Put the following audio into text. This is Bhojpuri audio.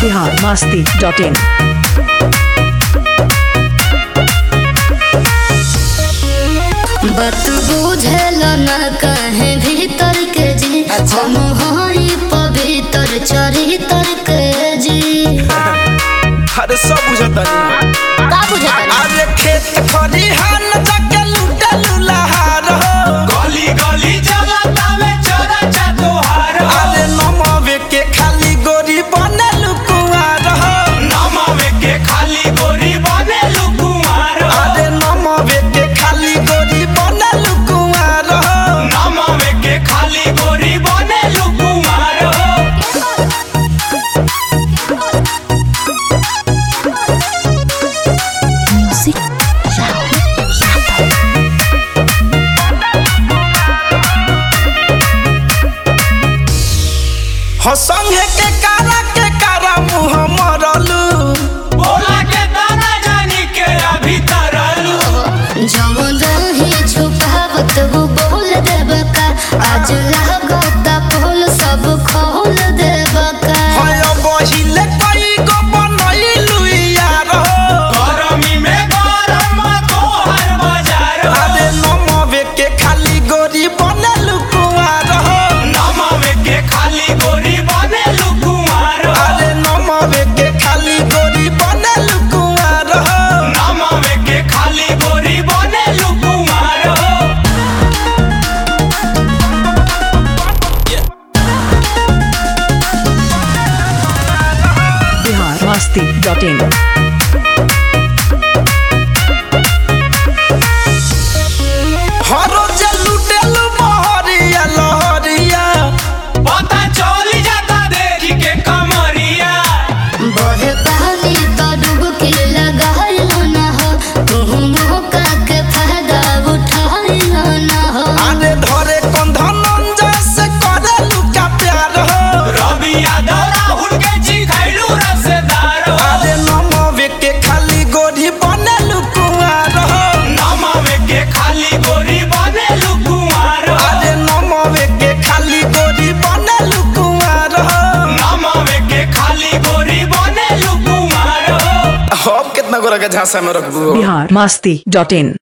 बिहार मस्ती डॉट इन बात बुझल न कहे भीतर के जी हम हई पवित्र चरित्र के जी अरे सब बुझतानी का बुझल अरे खेत खलिहान जाके लूटे लुलहार हो गली गली जगता में चोरा चतुहार अरे नमवे के खाली गोरी बने लुकुआर हो नमावे के खाली गोरी बने लुकुमार अरे नमवे के खाली गोरी बने लुकुआर हो नमावे के खाली गोरी बने लुकुमार हो संगे के कारा के कारा मुँह मरलू बोला के दाना जानी के अभी तरलू जवन रही छुपावत वो बोल देब का आज लागत फूल सब खोल देब का हय बहिले कई गो बनैलू यार हो गरमी में गरम तोहर बाजार अरे नमवे के खाली गोरी बने लुकुआर हो नमावे के खाली गोरी बने लुकुमार अरे नमवे के खाली गोरी बने लुकुआर हो नमावे के खाली गोरी बने लुकुमार बिहार मस्ती डॉट इन हरो जे लुटेलू बहरिया लहरिया पता चल जाता देखी के कमरिया बहे पानी तो डुबकी लगाइल न हो तुम मौका के फायदा उठाइल न हो अरे धरे कंधन जैसे करे लुका प्यार हो रवि यादव राहुल के चिखैलू रसदार अरे नमवे के खाली गोरी बने लुकुआर हो नमावे के खाली गोरी बने लुकुमार अरे नमवे के खाली गोरी बने लुकुआर हो नमावे के खाली गोरी बने लुकुमार अब कितना गोरा के झांसा में रखबू बिहार मस्ती डॉट इन